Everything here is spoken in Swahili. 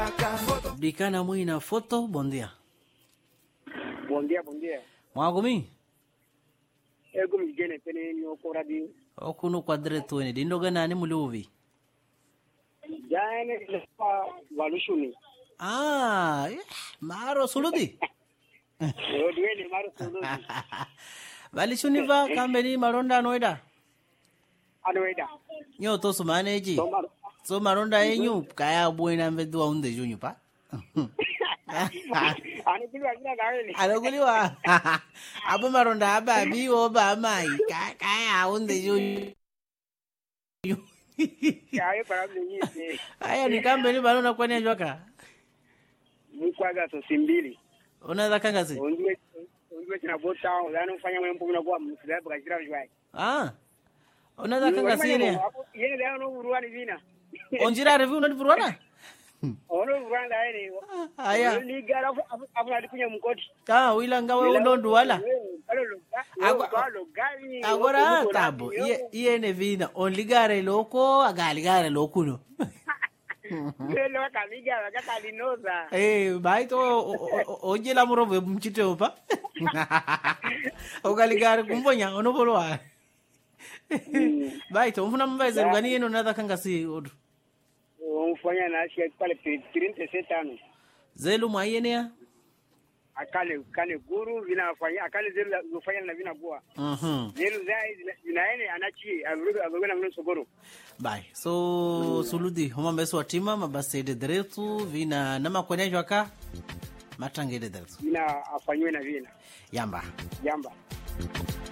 Dicana Muina Foto, bom dia. Bom dia, bom dia. Mwagumi, Ego mjene pene ni oko radio. okunu kwadre tuweni dindoga nani muluvi. Jane lepa walushuni. Ah, eh, maro suludi. Yo duwe ni maru sulu. Valishuniva kambeni maronda noida. Anoeda. Nyo to sumaneji. Tomar. So maronda yenyu kaya buena mbedu unde junyu pa. Ani kili akina gawe ni. Alokuliwa. Abo maronda aba biwo ba mai Ka- kaya unde junyu. Ayo para mnyite. Aya ni kambeni maronda kwani ajoka. Mkwaga so simbili. Unaweza kangasi? Ondiwe ondiwe tina bota. Zano mfanya mwe mpumu na kwa msilabu kashira jwai. Ah. Unaweza kangasi ile. Yene leo no uruani vina. Onjira review unadipurwana? Ono uruani la ene. Aya. Ni gara afu alikunya mkoti. Ah, wila ngawe unondu wala. Agora- Agora Agora tabo. Iye iye ne vina onligare loko agaligare lokuno. Lelo wakamiga wakakalinoza. Eh, baito ojela murobe mchite opa. Ogaligare kumbonya onobolwa. Baito mfuna mbaze ngani yeno nadha kangasi odu. Umfanya na ashi pale 37 ano. Zelu mwayenea? Akale kale guru vinafanya akale zelu zofanya na vina bua. Mhm. Zelu zai zinaene anachi avuruga avuruga na mno sogoro. Bye. So suludi homa mbeso watima mabase de deretu vina nama kwenye jwaka matangede deretu. Vina afanywe na vina. Yamba. Jamba.